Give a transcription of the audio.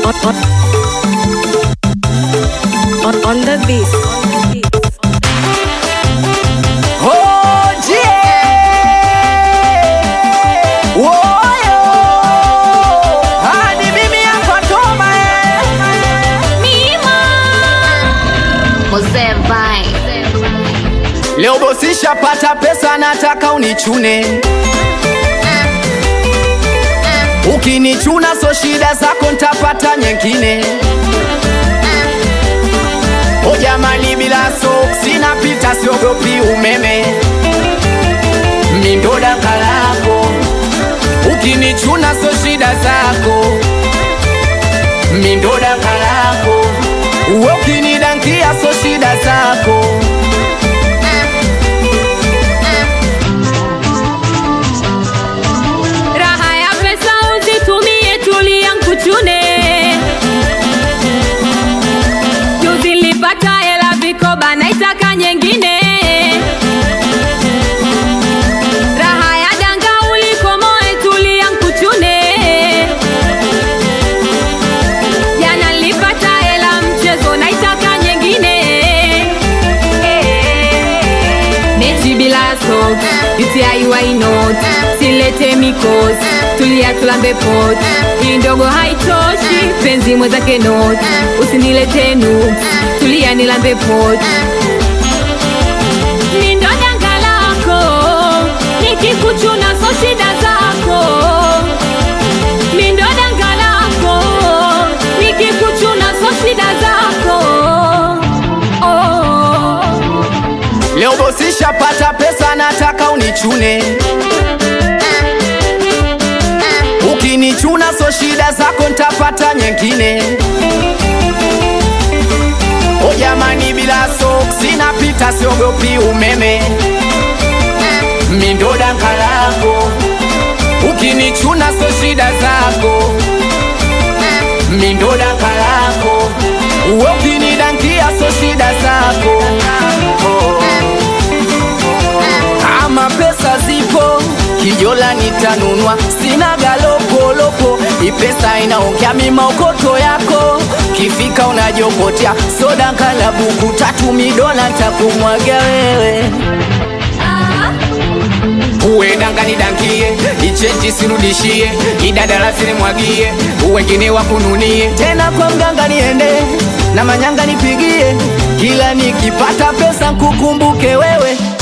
on, on, on the beat. Oje! Woyo! Hadi mimi hapa Toma eh. Mzee Vine. Leo bosisha pata pesa nataka unichune Ukinichuna so shida zako ntapata nyingine O jamani bila soksi napita siogopi umeme Mindo danga lako Ukinichuna so shida zako Mindo danga lako Uwe ukinidankia so shida zako Raha ya pesa uzitumie, tulia nkuchune. Juzi nilipata hela vikoba, naitaka nyingine. Raha ya danga ulikomoe, tulia nkuchune. Jana nilipata hela mchezo, naitaka nyingine. Mechi bila socks, UTI why not? Silete mikosi, tulia tulambe pot. Hii ndogo haitoshi, penzi mwenzake not. Usinilete nudes, tulia nilambe pot. Ni ndo danga lako, nikikuchuna so shida zako. Mi ndo danga lako, nikikuchuna so shida zako. Oh. Leo bosisha pata pesa nataka unichune Ukinichuna so shida zako ntapata nyingine O jamani bila soksi napita siogopi umeme Mindo danga lako Ukinichuna so shida zako Mindo danga lako Uwe ukinidankia so shida zako oh. Kama pesa zipo kijola nitanunua, sina galopolopo, ipesa inaongea mimaokoto yako, kifika unajokotea soda nkala buku tatu midola takumwaga wewe uwe danga nidankie, ichenji sirudishie, idadala sinimwagie, wengine wakununie, tena kwa mganga niende na manyanga nipigie, kila nikipata pesa nkukumbuke wewe